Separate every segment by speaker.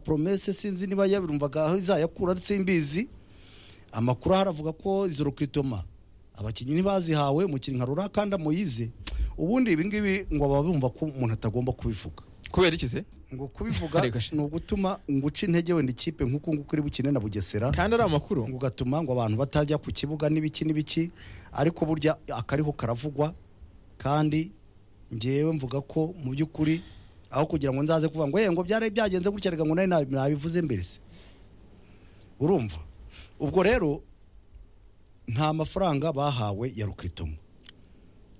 Speaker 1: promesse sinzi niba yabirumvaga aho izayakura ndetse imbizi amakuru ahari avuga ko izo kwitoma abakinnyi ntibazihawe umukinnyi nka rura kandi amuyize ubundi ibi ngibi ngo baba bumva ko umuntu atagomba kubivuga
Speaker 2: kubera iki se
Speaker 1: ngo kubivuga
Speaker 2: Reka she.
Speaker 1: ni ugutuma nguca intege wenda ikipe nk'uko nguko uri bukine na bugesera
Speaker 2: kandi ari amakuru
Speaker 1: ngo ugatuma ngo abantu batajya ku kibuga n'ibiki n'ibiki ariko burya akariho karavugwa kandi ngewe mvuga ko mu by'ukuri aho kugira ngo nzaze kuvuga ngo "Eh, ngo byari byagenze gutya reka ngo nawe nabi- nabivuze mbere se urumva ubwo rero nta mafaranga bahawe ya rukitomo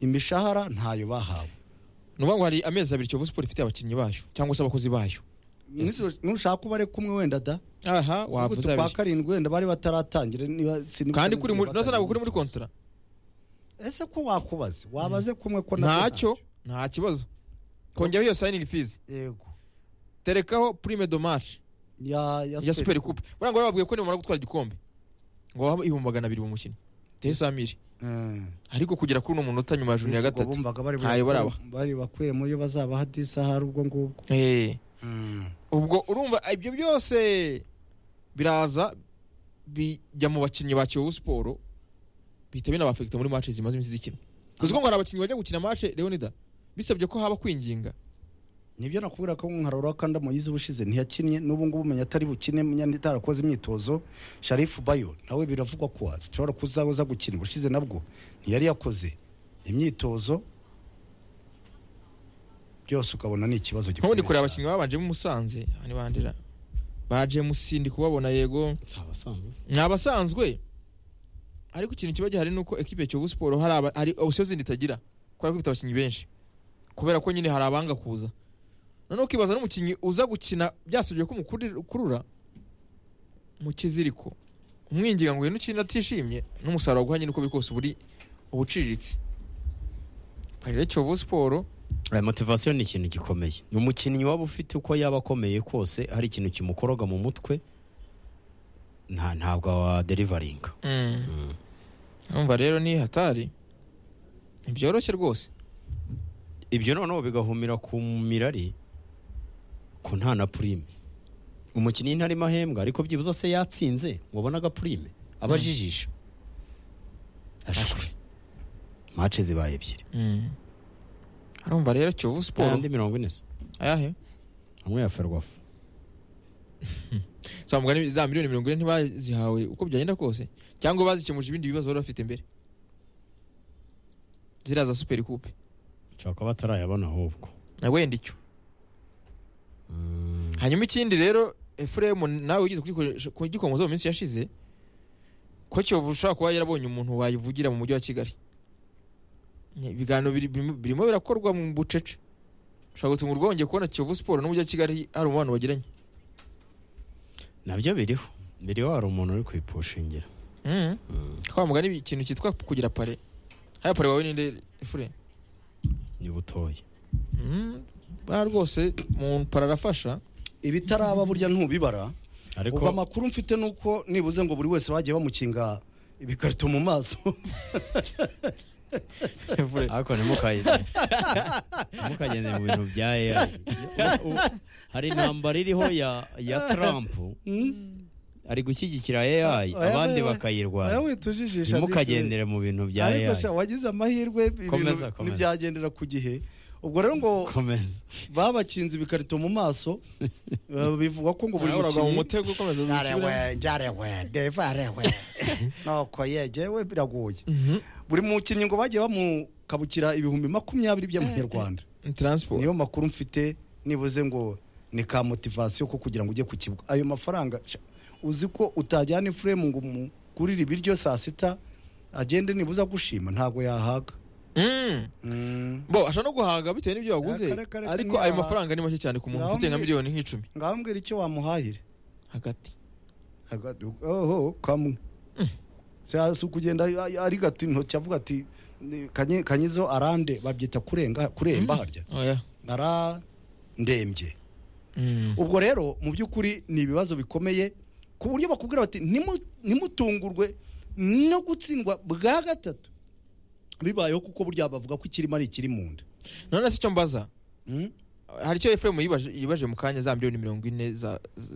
Speaker 1: imishahara ntayo bahawe
Speaker 2: ni ukuvuga ngo hari amezi abiri kiyovu siporo ifite abakinnyi bayo cyangwa se abakozi bayo Yes.
Speaker 1: N'izo- nushaka ko bari kumwe wenda da
Speaker 2: aha wavuze
Speaker 1: kwa
Speaker 2: abiri
Speaker 1: karindwi wenda bari bataratangira niba sinibutse
Speaker 2: kandi
Speaker 1: neza
Speaker 2: kuri muri
Speaker 1: niba
Speaker 2: nose ntabwo kuri muri
Speaker 1: bataratangira.
Speaker 2: kontara
Speaker 1: ese ko wakubaza wabaze kumwe ko nabwo
Speaker 2: ntacyo nta kibazo kongeraho iyo sayiningi fizi
Speaker 1: ntacyo. yego
Speaker 2: terekaho purime do maci
Speaker 1: ya
Speaker 2: ya superi kupe buriya ngo bababwiye ko nibamara gutwara igikombe ngo baha ibihumbi magana abiri mu mukinnyi tehe samiri ariko kugera kuri uno munota nyuma ya juni ya gatatu
Speaker 1: bumvaga bari
Speaker 2: ntayo baraba.
Speaker 1: bari bakwire muri yo bazabaha disaha ubwo ngubwo
Speaker 2: Eh.
Speaker 1: Mm.
Speaker 2: ubwo urumva ibyo byose biraza bijya mu bakinnyi ba kiyovu siporo bihita binabafekita muri mace zimaze iminsi zikinwa uzi ko ngo hari abakinnyi bajya gukina mace leonida bisabye ko haba kwinginga
Speaker 1: nibyo nakubwira ko nkarora kandi amuyize ubushize ntiyakinnye n'ubu ngubu umenya atari bukine munyana itarakoze imyitozo sharifu bayo nawe biravugwa ko ashobora kuzaza gukina ubushize nabwo ntiyari yakoze imyitozo byose ukabona ni ikibazo
Speaker 2: nk'ubu ndi kureba
Speaker 1: cyane.
Speaker 2: abakinnyi babanjemo umusanze aha ni bandera baje musi ndi kubabona yego ni abasanzwe ariko ikintu kiba gihari ni uko ekipe ya kiyovu siporo hari aba- hari opsiyo zindi itagira kubera ko ifite abakinnyi benshi kubera ko nyine hari abanga kuza noneho ukibaza n'umukinnyi uza gukina byasabye ko umukurura mu kiziriko umwinginga ngo uyu ukina atishimye n'umusaruro waguha nyine uko biri kose uburi uba uciriritse rero kiyovu siporo
Speaker 3: aya motivasiyo ni ikintu gikomeye umukinnyi waba ufite uko yaba akomeye kose hari ikintu kimukoroga mu mutwe nta ntabwo waderivaringa
Speaker 2: mm,
Speaker 3: Mm.
Speaker 2: urumva rero ni hatari ntibyoroshye rwose
Speaker 3: ibyo noneho bigahumira ku mirari ku nta na purime umukinnyi ntarimo ahembwa ariko byibuze se yatsinze ngo abone agapurime aba ajijisha ashwe mace zibaye ebyiri
Speaker 2: Mm. urumva rero kiyovu siporo
Speaker 3: ayandi mirongo ine se
Speaker 2: ayahe
Speaker 3: hamwe ya ferwafu
Speaker 2: za mugani za miliyoni mirongo ine ntibazihawe uko byagenda kose cyangwa bazikemuje ibindi bibazo bari bafite mbere ziriya za superi kupe
Speaker 3: nshobora kuba batarayabona ahubwo
Speaker 2: na wenda icyo hanyuma ikindi rero efuremu nawe wigeze kugikoresha- kugikomoza mu minsi yashize ko kiyovu ushobora kuba yarabonye umuntu wayivugira mu mujyi wa kigali Ni- ibiganiro biri- birimo birimo birakorwa mu bucece ushobora gutungurwa wongeye kubona kiyovu siporo n'umujyi wa kigali hari umubano bagiranye
Speaker 3: nabyo biriho biriho hari umuntu uri kwipushingira
Speaker 2: Mhm. kwa mugani ikintu cyitwa kugira pare haya pare wawe ninde efure
Speaker 3: ni butoya
Speaker 2: Mm, bwana rwose mu pare arafasha
Speaker 1: ibitaraba burya ntubibara
Speaker 3: ariko
Speaker 1: ubu amakuru mfite ni uko nibuze ngo buri wese bagiye bamukinga ibikarito mu maso
Speaker 2: Efure.
Speaker 3: ariko ntimukagende ntimukagende mu bintu bya AI Ubu- hari intambara iriho ya ya Trump ari gushyigikira AI abandi bakayirwanya
Speaker 1: bakayirwanya
Speaker 3: ntimukagendere mu bintu bya
Speaker 1: ariko
Speaker 3: AI
Speaker 1: sha wagize amahirwe ibintu
Speaker 3: Komeza, komeza.
Speaker 1: ntibyagendera ku gihe ubwo rero ngo
Speaker 3: komeza
Speaker 1: babakinze ibikarito mu maso eh, bivugwa ko ngo buri
Speaker 2: Nawe uragwa mu
Speaker 1: mukinnyi
Speaker 2: mutego ukomeza gusubira.
Speaker 1: nuko yegewe biragoye buri mukinnyi ngo bagiye bamukabukira ibihumbi makumyabiri by'amanyarwanda
Speaker 2: Ni transport
Speaker 1: niyo makuru mfite nibuze ngo ni ka motivasiyo ko kugira ngo ujye ku kibuga ayo mafaranga sha, uzi ko utajyana ifuremu ngo umugurire ibiryo saa sita agende nibuze agushima ntabwo yahaga
Speaker 2: Mm.
Speaker 1: Mm.
Speaker 2: bo ashobora no guhaga bitewe n'ibyo waguze
Speaker 1: Kare, kare,
Speaker 2: ariko
Speaker 1: niba-
Speaker 2: ayo mafaranga ni make cyane ku muntu
Speaker 1: Ngaho
Speaker 2: ufite nka
Speaker 1: mbwi-
Speaker 2: miliyoni nk'icumi
Speaker 1: ngaho mbwira icyo wamuhahira
Speaker 2: hagati
Speaker 1: Aga- oho kamwe Sa- si ukugenda a- ari gato intoki avuga ati "Ni- Kanyi- kanyizo arande babyita kurenga kuremba harya
Speaker 2: oya
Speaker 1: arandembye
Speaker 2: Mm.
Speaker 1: ubwo rero mu by'ukuri ni ibibazo bikomeye ku buryo bakubwira bati "Ntimu- ntimutungurwe no gutsindwa bwa gatatu bibayeho kuko burya bavuga ko ikirimo ari ikiri mu nda
Speaker 2: none se icyo mbaza
Speaker 1: Mm?
Speaker 2: hari icyo efuremu yibaje mu kanya za miliyoni mirongo ine za